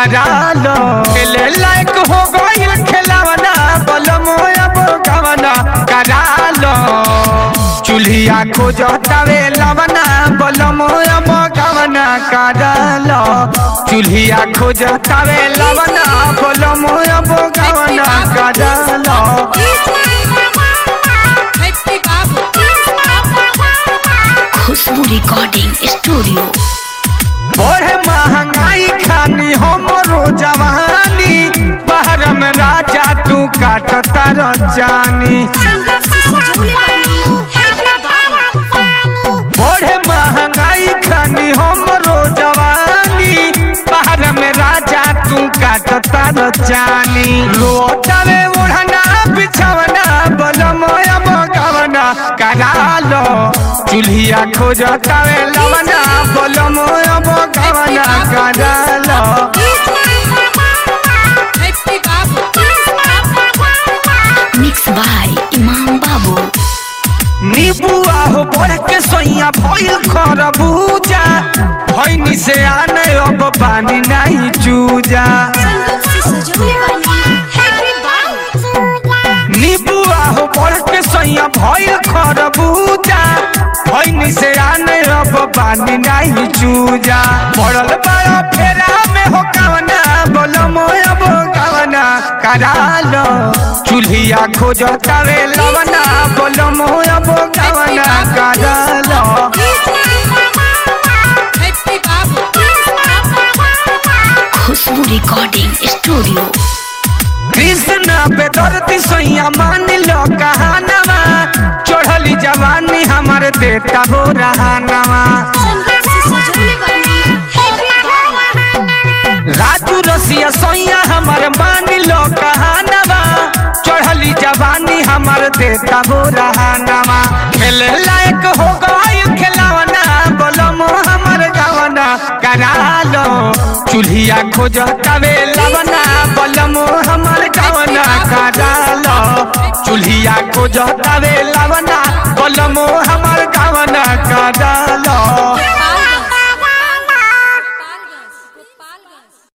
करालो खेले लायक हो गइल खेलावना बलमो अब गवना करालो चूल्हिया खोजतावे लवना बलमो अब गवना करालो चूल्हिया खोजतावे लवना बलमो अब गवना करालो खुशबू रिकॉर्डिंग स्टूडियो बड़े महंगाई खानी हमरो जवानी बाहर में राजा तू काटता रजानी बड़े महंगाई खानी हमरो जवानी बाहर में राजा तू काटता रजानी लोटावे ओढ़ना बिछवना बलमोया मगवना करालो चूल्हिया खोजतावे लवना बलमोया मगवना करालो मिक्स बाय इमाम बाबू नीबुआ हो बढ़ के सोइया भइल खरबूजा भइनी से आने अब पानी नहीं चूजा नीबुआ हो बढ़ के सोइया भइल खरबूजा भइनी से आने अब पानी नहीं चूजा पड़ल बड़ा फेरा में हो कवना बोलो मोया बो कवना करालो चूल्हिया खोजतावे लवना बोलो मोया बो कवना करालो खुशबू रिकॉर्डिंग स्टूडियो कृष्ण पे दर्दी सोइया मान लो कहानवा चढ़ली जवानी हमारे देता हो रहानवा राजू रसिया सोइया हमार मान लो कहानवा चढ़ली जवानी हमार देता हो रहानवा खेले लायक हो गई खेलावना बोलो मो हमार गवना करालो चूल्हिया खोजतावे लवना बोलो मो हमार गवना करालो चूल्हिया खोजतावे लवना बोलो मो हमार गवना करालो